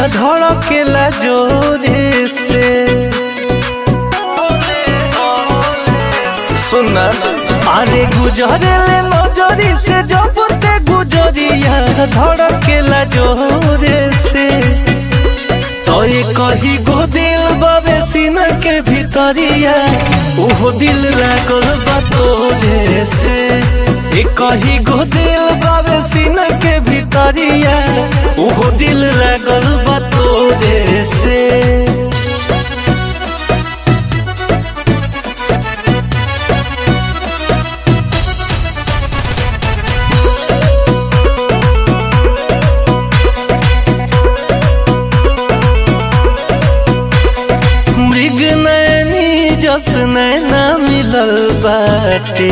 धड़केला जोरे से सुना अरे गुजरेले नजरी से जब ते गुजरिया धड़केला जोरे से तो ये कही गो दिल बाबे सीना के भीतरिया ओहो दिल लागल बा तोरे से ये कही गो दिल बाबे सीना के भीतरिया ओहो दिल लागल बा तोरे से मृग नैनी जस नैना मिलल बाटे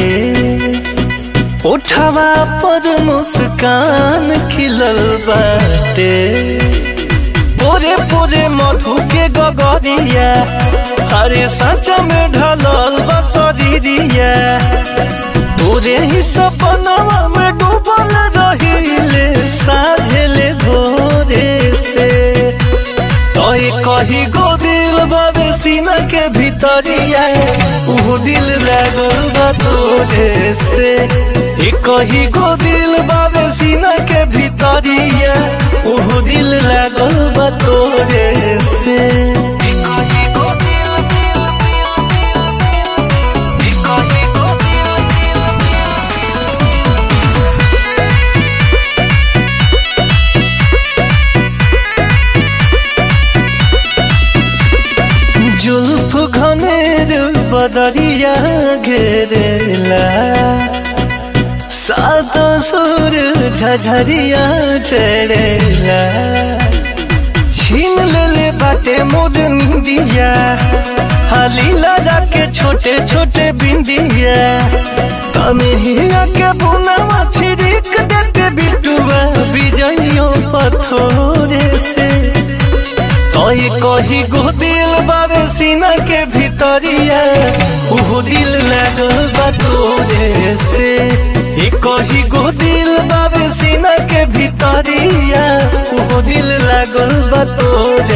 उठवा पर मुस्कान खिलल बाटे पोरे पोरे मधु के गगरिया हरे सच में ढलल बसरिया तोरे ही सपनवा में डूबल रहिले साझेले भोरे से तोय कही गो दिल बाबे सीना के भीतरिया ऊ दिल लागल बा तोरे से ए कही गो दिल बाबे सीना के भीतरिया ऊ दिल लागल बा तोरे से ए कही गो दिल दिल दिल दिल दिल ए कही गो दिल दिल जुल्फ घनेर बदरिया घेरेला सात सुर झझरिया चढ़ेला छीन लेले बाटे मोद निंदिया हाली लगा के छोटे छोटे बिंदिया तने हिया के बुनावा छिड़क देते बिटुआ बिजइयों पथोरे से तोय कही गो दिल बाबे सीना के भीतरिया ऊ दिल लागल बा तोरे से ए कही गो दिल बाबे सीना के भीतरिया ऊ दिल लागल बा तोरे